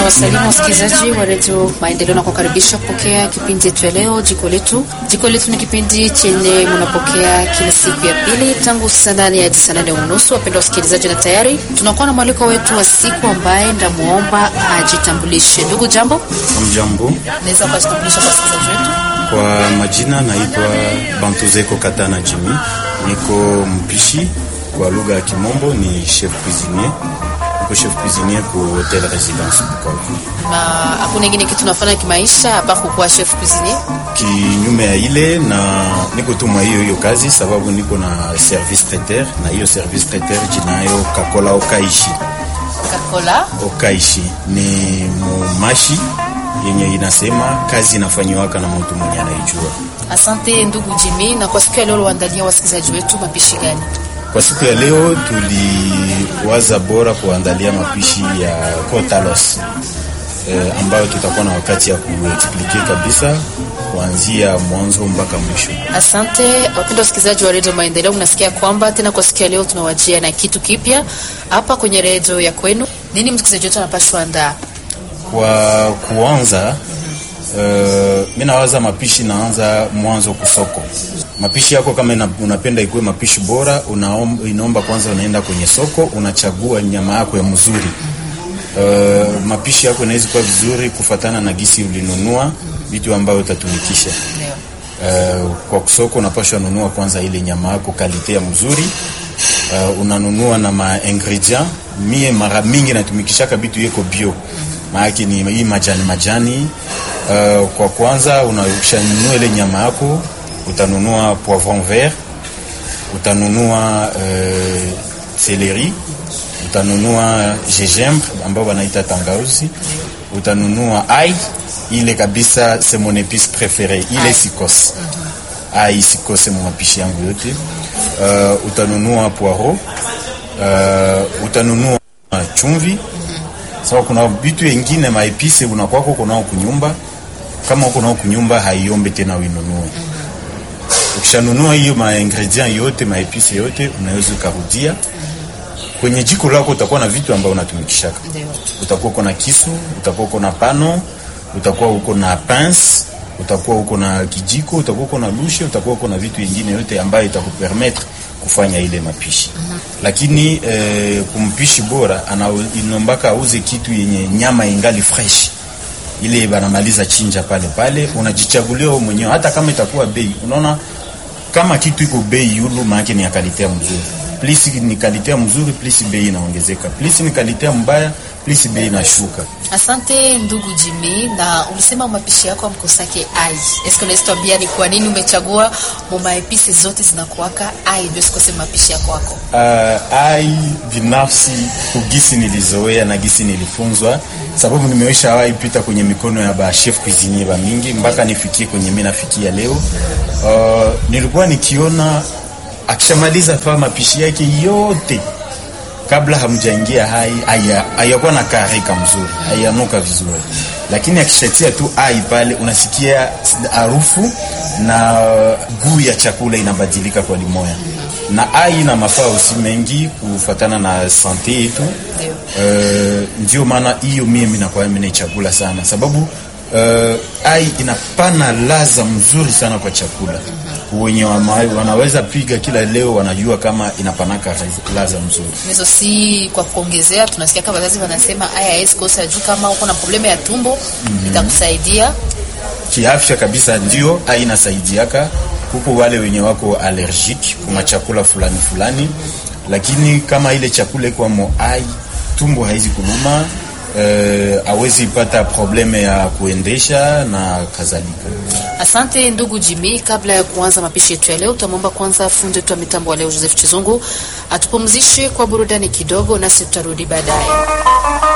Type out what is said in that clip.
Tunawasalimu wasikilizaji wa redio Maendeleo na kukaribisha kupokea kipindi yetu ya leo, jiko letu. Jiko letu ni kipindi chenye mnapokea kila siku ya pili tangu saa nane hadi saa nane unusu. Wapenda wasikilizaji, na tayari tunakuwa na mwaliko wetu wa siku ambaye ndamwomba ajitambulishe. Ndugu, jambo. Mjambo, Naweza ukajitambulisha kwa wasikilizaji wetu? kwa majina naitwa Bantuzeko Katana Jimmy, niko mpishi kwa lugha ya Kimombo ni chef cuisinier, niko chef cuisinier ku hotel residence Bukavu. na hakuna ingine kitu nafanya kimaisha hapa kukuwa chef cuisinier. Kinyume ya ile na niko tu mwa hiyo hiyo kazi, sababu niko na service traiteur, na hiyo service traiteur jinayo Kakola Okaishi. Kakola Okaishi ni mumashi yenye inasema kazi inafanyiwaka na mtu mwenye anaijua. Asante ndugu Jimmy, na kwa siku ya leo waandalia wasikilizaji wetu mapishi gani? Kwa siku ya leo tuliwaza bora kuandalia mapishi ya kotalos eh, ambayo tutakuwa na wakati ya kuexplike kabisa kuanzia mwanzo mpaka mwisho. Asante wapenda wasikilizaji wa redio Maendeleo, mnasikia kwamba tena kwa siku ya leo tunawajia na kitu kipya hapa kwenye redio ya kwenu. Nini msikilizaji wetu anapashwa andaa? Kwa kuanza uh, mi nawaza mapishi naanza mwanzo kusoko. Mapishi yako kama ina, unapenda ikuwe mapishi bora, unaom, inaomba kwanza unaenda kwenye soko unachagua nyama yako ya mzuri. Uh, mapishi yako inaweza kuwa vizuri kufatana na gisi ulinunua vitu ambavyo utatumikisha. Uh, kwa kusoko unapashwa nunua kwanza ile nyama yako kalite ya mzuri. Uh, unanunua na ma ingredient. Mie mara mingi natumikishaka vitu yeko bio, maana ni hii majani majani. Uh, kwa kwanza unashanunua ile nyama yako, utanunua poivron vert, utanunua uh, celery, utanunua gingembre ambao wanaita tangauzi, utanunua ai ile kabisa, c'est mon épice préférée ile sikose ai sikose mu mapishi yangu yote. Uh, utanunua poiro, uh, utanunua chumvi. Sawa, kuna vitu vingine maepise unakwako kunao kunyumba, kama uko nao kunyumba haiombe tena uinunue. Ukishanunua hiyo ma ingredient yote maepise yote, unaweza ukarudia kwenye jiko lako. Utakuwa na vitu ambavyo unatumikishaka, Ndio. utakuwa uko na kisu, utakuwa uko na pano, utakuwa uko na pince, utakuwa uko na kijiko, utakuwa uko na lushe, utakuwa uko na vitu vingine yote ambayo itakupermettre kufanya ile mapishi. Lakini eh, kumpishi bora ana inombaka auze kitu yenye nyama ingali fresh ile banamaliza chinja pale pale, unajichagulia wewe mwenyewe, hata kama itakuwa bei. Unaona kama kitu iko bei yulu, maana ni ya kalite mzuri. Plus ni kalite mzuri, plus bei inaongezeka. Plus ni kalite mbaya, plus bei inashuka. Asante ndugu Jimmy, na ulisema mapishi yako amkosake ai. Eske unaweza tuambia ni kwa nini umechagua mumaepisi zote zinakuwaka ai ndio sikose mapishi yako wako? Uh, ai binafsi kugisi nilizoea na gisi nilifunzwa, sababu nimeisha wahi pita kwenye mikono ya ba chef cuisinier ba mingi mpaka nifikie kwenye mimi nafikia leo. Uh, nilikuwa nikiona akishamaliza fa mapishi yake yote kabla hamjaingia hai haya- hayakuwa na karika mzuri, hayanuka vizuri, lakini akishatia tu ai pale, unasikia harufu na guu ya chakula inabadilika kwa limoya. Na ai na mafaa usi mengi kufatana na sante yetu. Uh, ndio maana hiyo mimi nakuwa mimi chakula sana sababu uh, ai inapana laza mzuri sana kwa chakula. Wenye wama- wanaweza piga kila leo wanajua kama inapanaka laza mzuri. Nizo si kwa kuongezea, tunasikia kama wazazi wanasema aya haiwezi kosa juu kama uko na problemu ya tumbo itakusaidia. kiafya kabisa, ndio ai inasaidiaka huko wale wenye wako allergic kwa chakula fulani fulani, lakini kama ile chakula iko mo ai tumbo haizi kuluma, eh, awezi pata probleme ya kuendesha na kadhalika. Asante ndugu Jimmy, kabla ya kuanza mapishi yetu ya leo, tutamwomba kwanza fundi wetu wa mitambo wa leo Joseph Chizungu atupumzishe kwa burudani kidogo, nasi tutarudi baadaye.